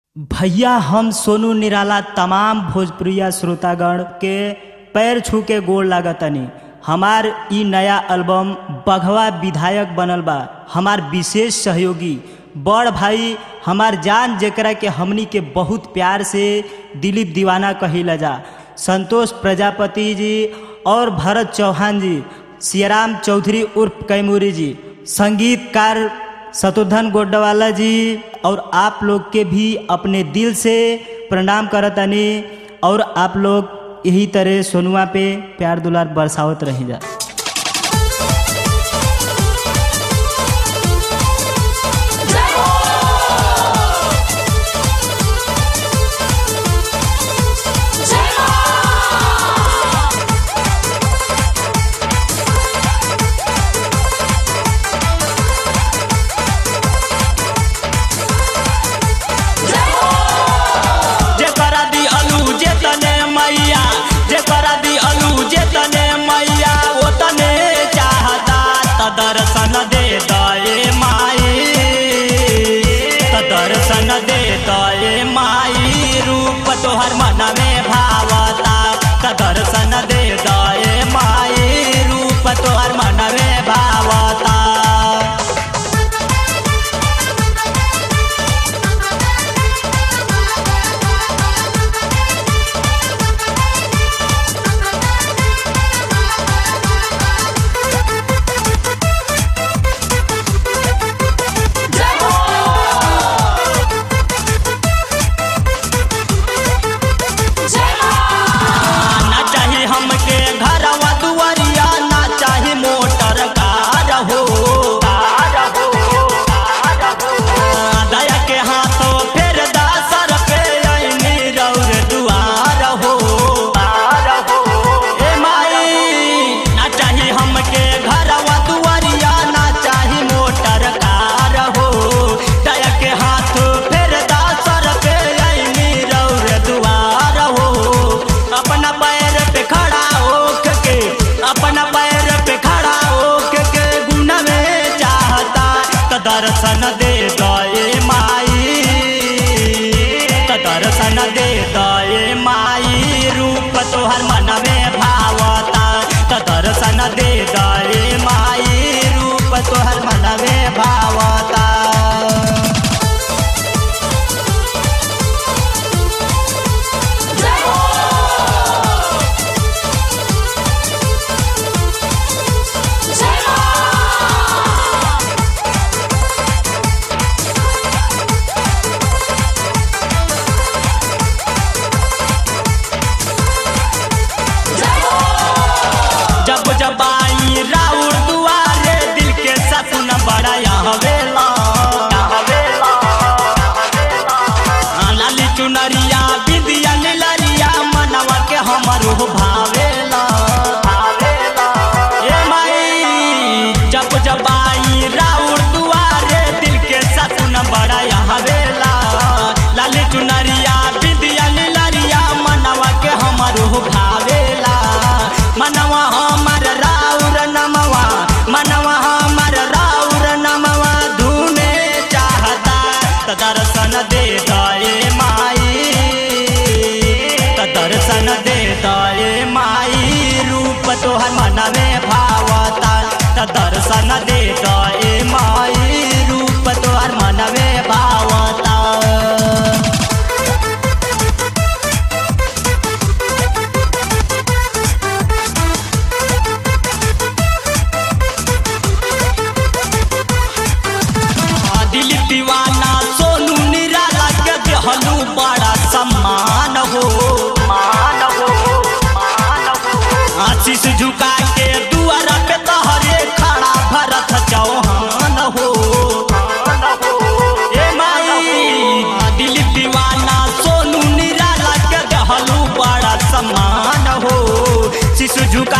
भैया हम सोनू निराला तमाम भोजपुरिया श्रोतागण के पैर छू के गोड़ लागतनी हमार ई नया एल्बम बघवा विधायक बनल बा हमार विशेष सहयोगी बड़ भाई हमार जान जेकरा के हमनी के बहुत प्यार से दिलीप दीवाना कहिला जा संतोष प्रजापति जी और भरत चौहान जी सियाराम चौधरी उर्फ कैमूरी जी संगीतकार शत्रुघ्न गोड्डवाला जी और आप लोग के भी अपने दिल से प्रणाम करतनी और आप लोग यही तरह सोनुआ पे प्यार दुलार बरसावत रही जा जेकरा दी अलू जे तने मैया जेकरा दी अलू जे तने मैया ओ तने चाहता त दर्शन दे दए माई त दर्शन दे दए माई रूप तोहर मन में भावता त दर्शन दे दए माई रूप तोहर मन में भावता ना चाही हमके घरवा दुआरिया ना चाही मोटर कार हो दया के हाथों फेर दासर पे आईनी रौर दुआर हो ए माई ना चाही हमके घरवा दुआरिया ना चाही मोटर कार हो दया के हाथों फेर दासर पे आईनी रौर दुआर हो अपना पैर पे खड़ा होक के अपना पैर पे खड़ा होक के गुण में चाहता त दर्शन दे दए माई त दर्शन दे दए माई रूप तोहर मन में भावता त दर्शन दे दए माई रूप तोहर मन में भावता जब जब आई राउर दुआरे दिल के सपन बड़ा हवेला लाली चुनरिया बिंदिया नीलरिया मनवा के हमर हो भावेला ए माई जब जब आई राउर दुआरे दिल के सपन बड़ा हवेला लाली चुनरिया बिंदिया नीलरिया मनवा के हमर हो भावेला मनवा हमर राउर नमवा मनवा हमर राउर नमवा धुने चाहता त दर्शन दे दए माई त दर्शन दे दए माई रूप तोहर मन में भावता त दर्शन दे दए माई रूप तोहर मन में भावता दिलीप दीवाना सोनू निराला के देहलू बड़ा सम्मान हो मान हो आशीष झुका के दुआरा पे तहरे खड़ा भरत चौहान हो ए माई दिलीप दीवाना सोनू निराला के देहलू बड़ा सम्मान हो शिशु झुका